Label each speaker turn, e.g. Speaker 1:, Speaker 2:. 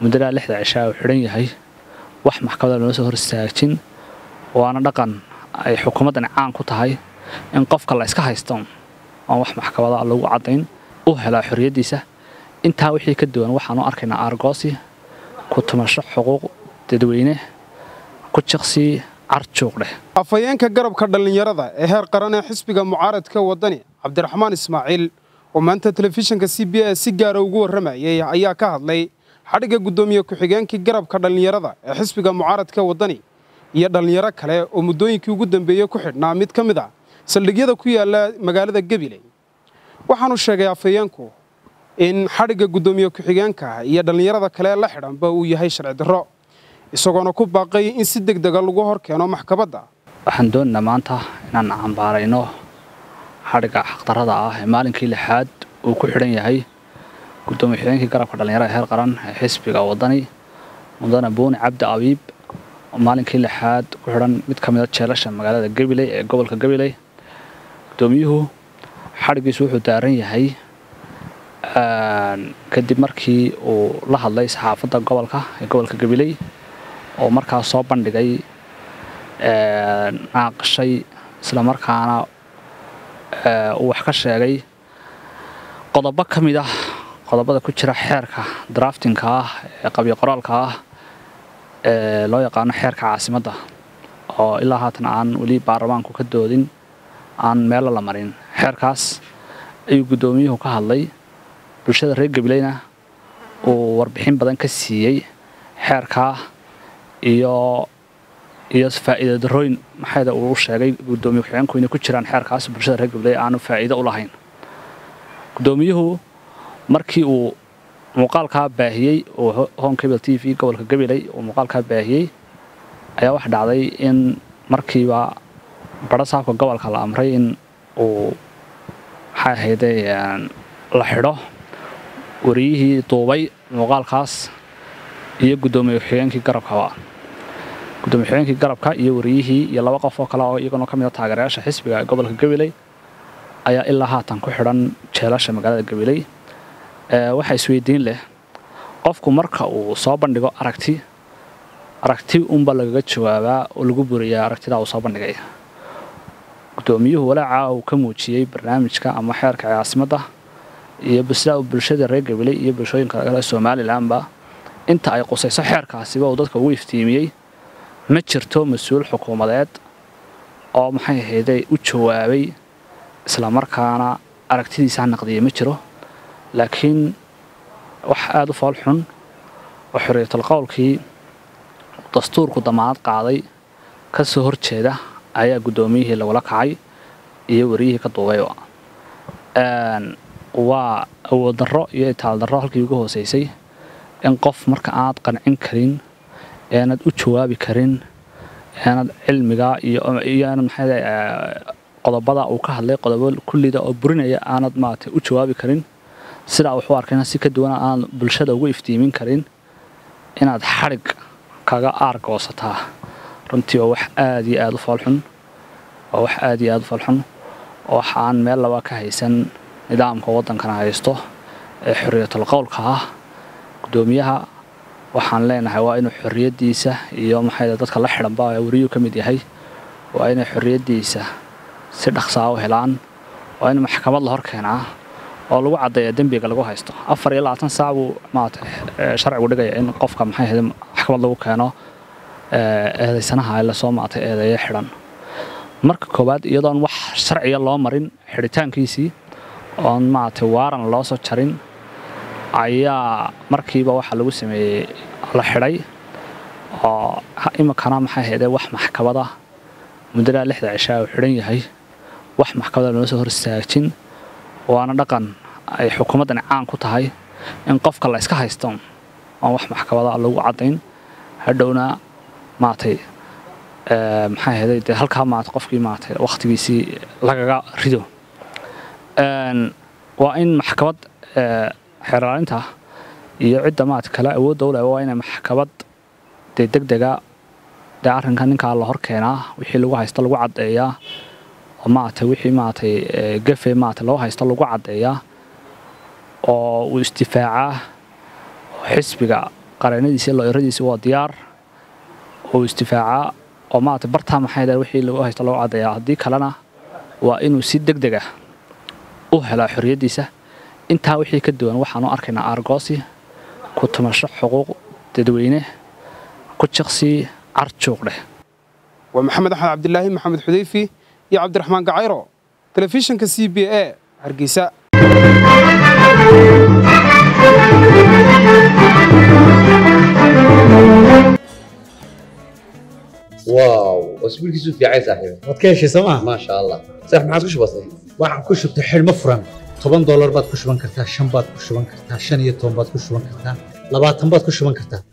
Speaker 1: muddadaa lixda cishaa uu xidhan yahay wax maxkamada loola soo hor istaajin waana dhaqan ay xukuumaddani caan ku tahay in qofka la iska haysto oon wax maxkamada lagu caddayn u helaa xorriyaddiisa intaa wixii ka duwan waxaanu arkaynaa aargoosi ku tumasho xuquuq dadweyne ku jiqsi carjuuq dheh
Speaker 2: afhayeenka garabka dhallinyarada ee heer qaran ee xisbiga mucaaradka waddani cabdiraxmaan ismaaciil oo maanta telefishinka c b a si gaara ugu warramayay ayaa ka hadlay xadhigga guddoomiye ku-xigeenkii garabka dhallinyarada ee xisbiga mucaaradka waddani iyo dhallinyaro kale oo muddooyinkii ugu dambeeyey ku xidhnaa mid ka mid a saldhigyada ku yaalla magaalada gabiley waxaanu sheegay afhayeenku in xadhigga guddoomiye ku-xigeenka iyo dhallinyarada kale la xidhanba uu yahay sharci darro isagoona ku baaqay in si deg dega lagu hor keeno maxkamadda
Speaker 1: waxaan doonaynaa maanta inaan cambaarayno xadhigga xaqdarrada ah ee maalinkii lixaad uu ku xidhan yahay guddoomiye ku-xigeenkii garabka dhallinyarada ee heer qaran ee xisbiga waddani mudane buuni cabdi abiib oo maalinkii lixaad ku xidhan mid ka mida jeelasha magaalada gabiley ee gobolka gabiley guddoomiyuhu xadhiggiisu wuxuu daaran yahay kadib markii uu la hadlay saxaafadda gobolka ee gobolka gabiley oo markaas soo bandhigay naaqashay islamarkaana uu wax ka sheegay qodobo ka mid ah qodobada ku jira xeerka draftinka ah ee qabyo qoraalka ah ee loo yaqaano xeerka caasimadda oo ilaa haatan aan weli baarlamaanku ka doodin aan meelo la marin xeerkaas ayuu guddoomiyuhu ka hadlay bulshada reer gabileyna uu warbixin badan ka siiyey xeerkaa iyo iyo faa'iida darooyin maxayda uu sheegay guddoomiye ku-xigeenku inay ku jiraan xeerkaas bulshada reer gabiley aanu faa'iido u lahayn guddoomiyuhu markii uu muuqaalkaa baahiyey uu home cable t v gobolka gabiley uu muuqaalkaa baahiyey ayaa wax dhacday in markiiba badho saabka gobolka la amray in uu maxay ahayde la xidho wariyihii duubay muuqaalkaas iyo guddoomiye ku-xigeenkii garabkaba guddoomiye ku-xigeenkii garabka iyo wariyihii iyo laba qof oo kale oo iyaguna ka mid a taageerayaasha xisbiga ee gobolka gabiley ayaa ilaa haatan ku xidhan jeelasha magaalada gabiley waxaa isweydiin leh qofku marka uu soo bandhigo aragti aragti unba lagaga jawaabaa oo lagu buriyaa aragtidaa uu soo bandhigay guddoomiyuhu walaaca uu ka muujiyey barnaamijka ama xeerka caasimadda iyo sidaa uu bulshada reer gabiley iyo bulshooyinka kale somalilanba inta ay qusayso xeerkaasiba uu dadka ugu iftiimiyey ma jirto mas-uul xukuumadeed oo maxay ahayday u jawaabay islamarkaana aragtidiisa naqdiyay ma jiro laakiin wax aada u fool xun oo xorriyatul qowlkii dastuurku damaanad qaaday ka soo horjeeda ayaa guddoomiyihii lagula kacay iyo wariyihii ka duubayba waa awood darro iyo itaal darro halkii ugu hoosaysay in qof marka aanad qancin karin eenad u jawaabi karin eenad cilmiga iyo aanad maxaa qodobada uu ka hadlay qodobo kullida oo burinaya aanad maarata u jawaabi karin sidaa wuxuu arkayna si ka duwan aanad bulshada ugu iftiimin karin inaad xadhig kaga aargoosataa runtii waa wax aada iyo aada u foolxun waa wax aada iyo aada u foolxun oo wax aan meel laba ka haysan nidaamka waddankana haysto ee xorriyatul qowlka ah guddoomiyaha waxaan leenahay waa inuu xorriyaddiisa iyo maxay dadka la xidhanba wariyuu ka mid yahay waa inay xorriyaddiisa si dhaqsaa u helaan waa in maxkamad la hor keenaa oo lagu caddeeya dembiga lagu haysto afar iyo labaatan saac buu maarata sharcigu dhigaya in qofka maxay ahayd maxkamad lagu keeno eedaysanaha ee lasoo maatay eedeeyo xidhan marka koowaad iyadoon wax sharciga loo marin xidhitaankiisii oon maaragtay waaran loo soo jarin ayaa markiiba waxaa lagu sameeyey la xidhay oo iminkana maxay ahaydee wax maxkamada muddadaa lixda cishaa uu xidhan yahay wax maxkamada loola soo hor istaajin waana dhaqan ay xukuumaddani caan ku tahay in qofka la iska haysto oon wax maxkamada lagu caddayn hadhowna maaragtay maxay ahayday dee halkaa maarata qofkii maaragtay wakhtigiisii lagaga rido waa in maxkamad xeeraalinta iyo cidda maarata kale awoodda u leh waa inay maxkamad dee deg dega dee arrinka ninkaa la hor keenaa wixii lagu haysta lagu caddeeyaa oo maaragtay wixii maaragtay gafe maarata loo haysto lagu caddeeyaa oo uu isdifaacaa oo xisbiga qareennadiisi iyo looyaradiisi waa diyaar oo isdifaacaa oo maarata bartaa maxay dahay wixii lagu haysto lagu caddeeyaa haddii kalena waa inuu si deg deg ah u helaa xorriyaddiisa intaa wixii ka duwan waxaanu arkaynaa aargoosi ku tumasho xuquuq dadweyne ku jiqsi carjuuq dheh
Speaker 2: waa maxamed axmed cabdilaahi maxamed xudayfi iyo cabdiraxmaan gacayro telefishinka c b a hargeysa
Speaker 3: واو اسبوع كيسو في عايز صاحبي
Speaker 4: waad ka heshay sooma
Speaker 3: ما شاء الله صح ما عادش بسيط
Speaker 4: waxaan ku shubtay xidhmo furan toban doolar baad ku shuban kartaa shan baad ku shuban kartaa shan iyo toban baad ku shuban kartaa labaatan baad ku shuban kartaa